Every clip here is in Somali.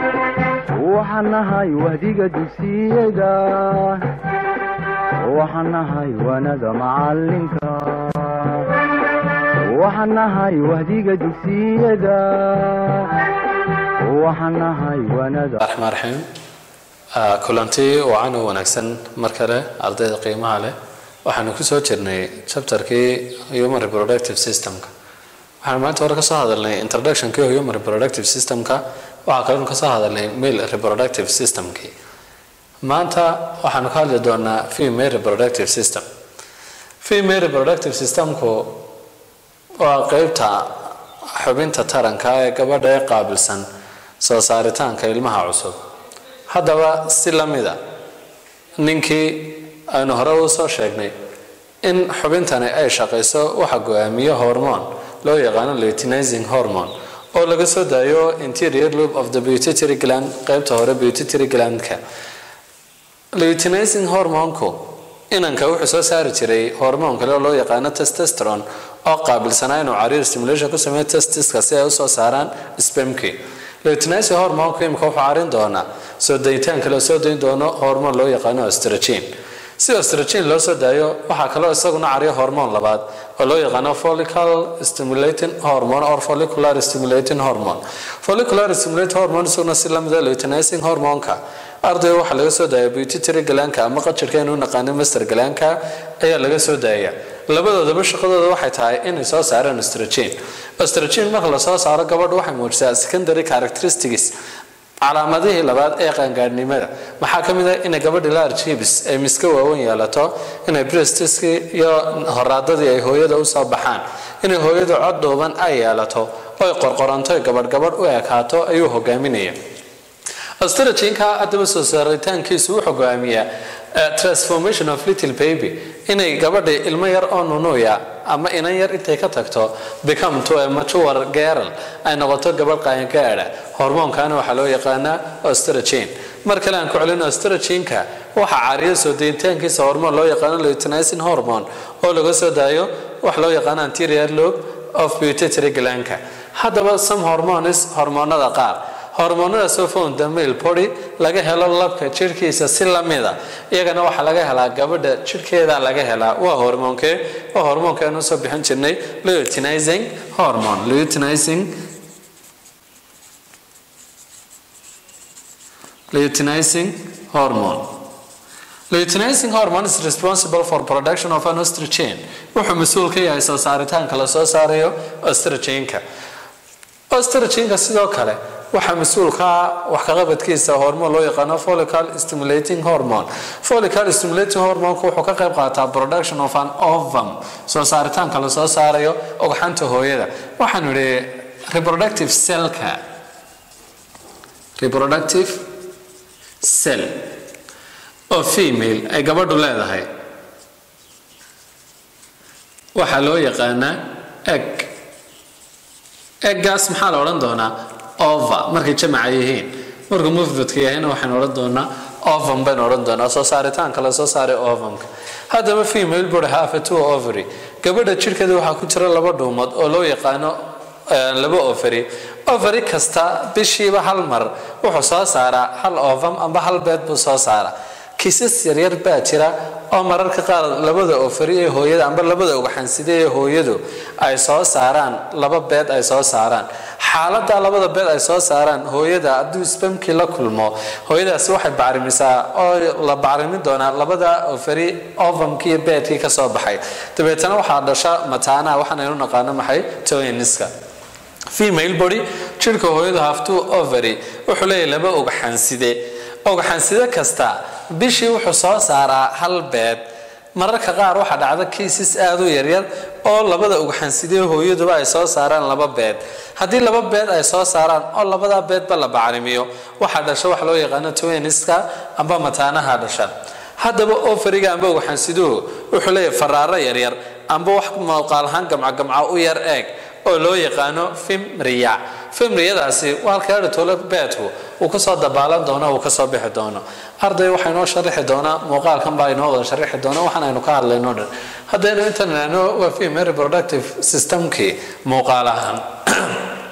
waxaan nahay wahdiga dugsiyada waxaan nahay waanada macalinka waxaan nahay wahdiga dugsiyada waxaan nahay waanada raxmaan raxiim kulanti wacan oo wanaagsan mar kale ardayda qiimaha leh waxaanu kusoo jirnay chapterkii human reproductive systemka waxaanu maanta hore kasoo hadalnay introductionkii human reproductive systemka waxaa kalenu kasoo hadalnay male reproductive systemkii maanta waxaanu ka hadli doonaa female reproductive system female reproductive systemku waa qeybta xubinta taranka ee gabadha ee qaabilsan soo saaritaanka ilmaha cusub haddaba si lamida ninkii aynu hore u soo sheegnay in xubintani ay shaqayso waxa go-aamiyo hormone loo yaqaano leutinizing hormone oo laga soo daayo interior loop of the pituitary gland qeybta hore pituitary glandka leutinizing hormonku inanka wuxuu soo saari jiray hormoon kale oo loo yaqaano testosteron oo qaabilsanaa inuu cariir stimulation ku sameeyo testiska si ay usoo saaraan spemkii leutinizing hormonku imika wuxuu carin doonaa soo dayitaanka loo soo dayn doono hormoon loo yaqaano ostrogene si ostrogene loo soo daayo waxaa kaloo isaguna cariyo hormoon labaad oo loo yaqaano follicle stimulating hormone or follicular stimulating hormone follicular stimulating hormone isaguna si lamida leutinizing hormonka ardayga waxaa laga soo daaya pituitary galaanka ama qajirkeenu naqaano master galaanka ayaa laga soo daaya labadoodaba shaqadooda waxay tahay inay soo saaraan ostrogene ostrogene marka lasoo saaro gabadha waxay muujisaa secondary characteristics calaamadihii labaad ee qaangaadhnimada maxaa ka mid ah inay gabadhi large hips ay miska waaweyn yeelato inay brestiskii iyo horaadadii ay hooyada usoo baxaan inay hooyadu cod dhuuban ay yeelato oy qorqoranto gabadh gabadh u ekaato ayuu hogaaminaya ostrogene-ka haddaba soo saaritaankiisu wuxuu go'aamiyaa transformation of little baby inay gabadhi ilmo yar oo nunuuya ama inan yar intay ka tagto become to a mature girl ay noqoto gabadh qaangaadha hormoonkana waxaa loo yaqaanaa ostrogene mar kale aan ku celino ostrogene-ka waxaa caariyo soo deyitaankiisa hormoon loo yaqaano leutinizing hormone oo laga soo daayo wax loo yaqaano anterior lobe of pituitary glandka haddaba some hormones hormoonada qaar hormoonadaasoo founda male body laga helo labka jirhkiisa si lamida iyagana waxaa laga helaa gabadha jirhkeeda laga helaa waa hormoonkee waa hormoonka aynu soo bixin jirnay leutinizing hormone leutinizing leutinizing hormone leutinizing hormone is responsible for production of an ostrogene wuxuu mas-uul ka yahay soo saaritaanka lasoo saarayo ostrogene-ka ostrogene-ka sidoo kale waxaa mas-uulka wax kaqabadkiisa hormoon loo yaqaano follicle stimulating hormone follicle stimulating hormonku wuxuu ka qayb qaataa production of an ovum soo saaritaanka lasoo saarayo ogxanta hooyada waxaanu idhi reproductive cellka reproductive cell oo female ay gabadhu leedahay waxaa loo yaqaanaa egg eggaas maxaa la odhan doonaa ova markay jamaca yihiin markuu mufradka yahayna waxaynu odhan doonaa ovum baynu odhan doonaa soo saaritaanka la soo saaray ovumka haddaba female body half a two ovary gabadha jirhkeeda waxaa ku jira laba dhuumood oo loo yaqaano laba ovary ovary kasta bishiiba hal mar wuxuu soo saaraa hal ovum amba hal beed buu soo saaraa kiisas yaryar baa jira oo mararka qaar labada ofari ee hooyada amba labada ugxanside ee hooyadu ay soo saaraan laba beed ay soo saaraan xaalada labada beed ay soo saaraan hooyada hadduu spamkii la kulmo hooyadaasi waxay bacrimisaa oo la bacrimin doonaa labada ofari ovamkii iyo beedkii kasoo baxay dabeetana waxaa dhasha mataanaha waxaanaynu naqaano maxay toyniska female body jirka hooyadu haftuu ovary wuxuu leeyahay laba ugxanside ugxanside kasta bishii wuxuu soo saaraa hal beed mararka qaar waxaa dhacda kiisas aada u yaryar oo labada ugxansidee hooyaduba ay soo saaraan laba beed haddii laba beed ay soo saaraan oo labada beedba la bacrimiyo waxaa dhasha wax loo yaqaano tweniska amba mataanaha dhasha haddaba ofariga amba ugxansiduhu wuxuu leeyahay faraaro yaryar amba wax muuqaalahaan gamcagamca u yar eeg oo loo yaqaano fimriya fimriyadaasi waa halka tole beedku uu kasoo dabaalan doono uu kasoo bixi doono arday waxaa inoo sharixi doonaa muuqaalkan baa inoo wada sharixi doona waxaan aynu ka hadlayno dhan haddaynu intan idhaahno waa female reproductive systemkii muuqaal ahaan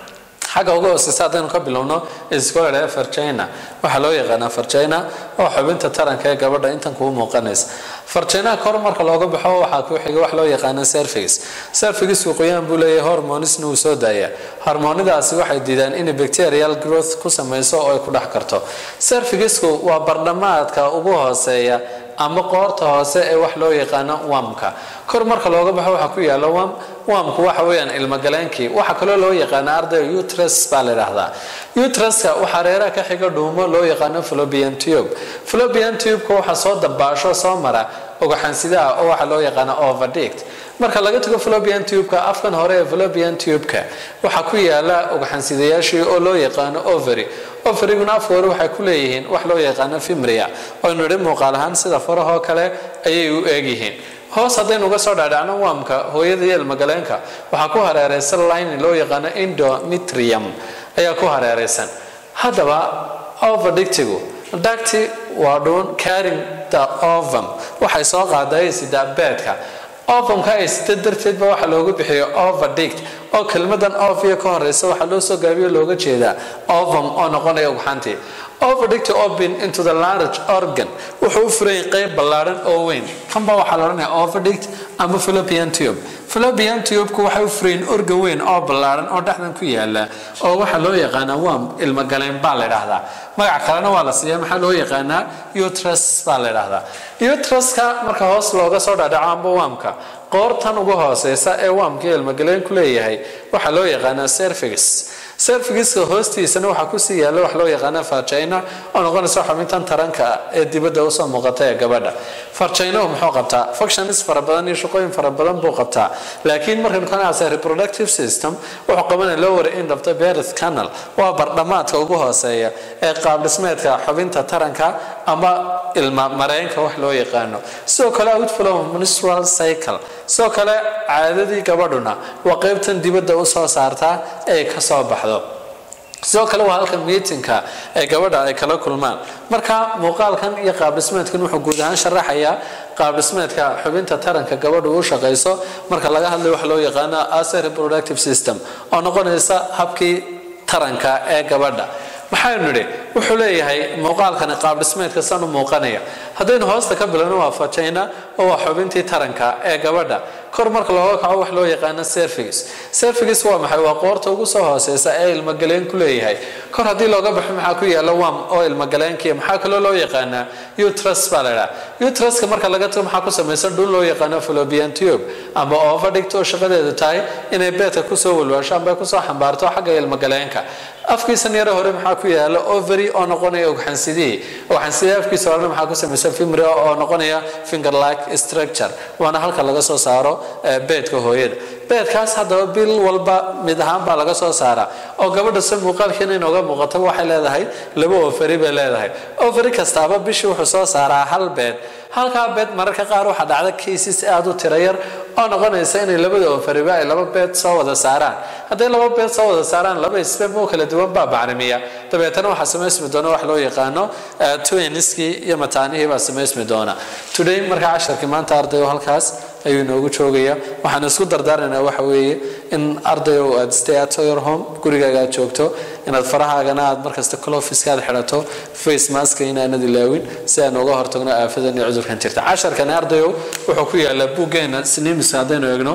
xagga uga hooseysa haddaynu ka bilowno iscola farjina waxaa loo yaqaanaa farjina oo xubinta taranka ee gabadha intan kuu muuqanaysa farjinaha kor marka looga baxo waxaa ku xiga wax loo yaqaana service servicesku qoyaan buu leeyahay hormonisna wuu soo daayaa hormoonidaasi waxay diidaan inay bacterial growth ku sameyso oo ay ku dhex karto servicesku waa bardhamaadka ugu hooseeya ama qoorta hoose ee wax loo yaqaano wamka kor marka looga baxo waxaa ku yaala wam wamku waxa weeyaan ilmagaleenkii waxaa kaloo loo yaqaana ardayga utrus baa la yidhaahdaa utruska waxaa reeraha ka xiga dhuumo loo yaqaano flobian tube flobian tubeka waxaa soo dabaasho soo mara ogaxansidaha oo waxaa loo yaqaana overdict marka laga tago flobian tubeka afkan hore ee flobian tubeka waxaa ku yaala ogaxansidayaashii oo loo yaqaano ovary ovaryguna afka hore waxay ku leeyihiin wax loo yaqaano fimria oo nidhi muuqaal ahaan sida farahoo kale ayay u eegyihiin hoos haddaynu uga soo dhaadhacno waamka hooyada iyo ilmagaleenka waxaa ku hareeraysan line loo yaqaano indomitrium ayaa ku hareeraysan haddaba overdictigu dacti waa dhuun caring the ovum waxay soo qaaday sida beedka ovumka ay sida darteedba waxaa loogu bixiyo overdict oo kelmadan ovia ka horeysa waxaa loo soo gaabiyo looga jeedaa ovum oo noqonaya ugxantii overdict open into the large organ wuxuu u furayay qeyb ballaadhan oo weyn kanba waxaa la odhanaya overdict ama philopian tube philopian tube-ku waxay u furayeen organ weyn oo ballaadhan oo dhexdan ku yaala oo waxaa loo yaqaanaa wam ilmagaleen baa la idhaahdaa magac kalena waa la siiya maxaa loo yaqaanaa utrus baa la idhaahdaa utruska marka hoos looga soo dhadhaco amba waamka qoortan ugu hooseysa ee waamkii ilmagaleenku leeyahay waxaa loo yaqaanaa service servigiska hoostiisana waxaa kusii yaalla wax loo yaqaana farjayna oo noqonaysa xubintan taranka ah ee dibadda usoo muuqata ee gabadha farjaynahu muxuu qabtaa functions fara badan iyo shaqooyin fara badan buu qabtaa laakiin markaynu ka nacsa reproductive system wuxuu qabanaya lower end of the birth canal waa bardhamaadka ugu hooseeya ee qaabdhismeedka xubinta taranka ama ilma mareenka wax loo yaqaano sidoo kale outflow menstrual cycle sidoo kale caadadii gabadhuna waa qeybtan dibadda usoo saartaa ee kasoo baxdo sidoo kale waa halka miitinka ee gabadha ay kala kulmaan marka muuqaalkan iyo qaabdhismeedkan wuxuu guud ahaan sharaxayaa qaabdhismeedka xubinta taranka gabadhu u shaqayso marka laga hadlayo wax loo yaqaano ase reproductive system oo noqonaysa habkii taranka ee gabadha maxaynu nidhi wuxuu leeyahay muuqaalkani qaabdhismeedka san u muuqanaya haddaynu hoosta ka bilowno waa fajayna oo waa xubintii taranka ee gabadha kor marka looga kaco wax loo yaqaano service service waa maxay waa qoorta ugu soo hooseysa ee ilmagaleenku ku leeyahay kor haddii looga baxo maxaa ku yaala wam oo ilmagaleenkiya maxaa kaloo loo yaqaanaa utrus baa la idhaha utruska marka laga tago maxaa ku samaysan dhul loo yaqaano philopian tube ama overdict oo shaqadeedu tahay inay beedka kusoo walwaasho amba kusoo xambaarto xagga ilmagaleenka afkiisan yare hore maxaa ku yaala ovary oo noqonaya ogxansidihii ogxansidihii afkiisa horena maxaa ku samaysan fimri oo noqonaya finger like structure waana halka laga soo saaro beedka hooyada beedkaas haddaba bil walba mid ahaan baa laga soo saaraa oo gabadha se muuqaalkeena inooga muuqato waxay leedahay laba ovary bay leedahay ovary kastaaba bishii wuxuu soo saaraa hal beed halkaa beed mararka qaar waxaa dhacda cases aada u tira yar oo noqonaysa inay labada ovariba ay laba beed soo wada saaraan hadday laba beed soo wada saaraan laba sbem oo kala duwan baa bacrimiya dabeetana waxaa samaysmi doona wax loo yaqaano twiniskii iyo mataanihii baa samaysmi doona today markaa casharkii maanta ardayo halkaas ayuu inoogu joogaya waxaan isku dardaarnaynaa waxa weeye in ardayow aad stay at your home gurigaaga aad joogto inaad farahaagana aad markasta clofiska aad xidhato face maska inaanad ilaawin si aan uga hortagno aafadan iyo cudurkan jirta casharkani ardayow wuxuu ku yaalaa buuggeena sinimiska haddaynu eegno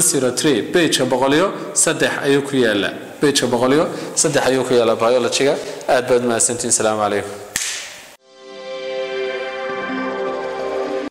bageka boqoliyo saddex ayuu ku yaalaa bageka boqoliyo saddex ayuu ku yaalaa biologyga aad baad mahadsantiin salaamu calaykum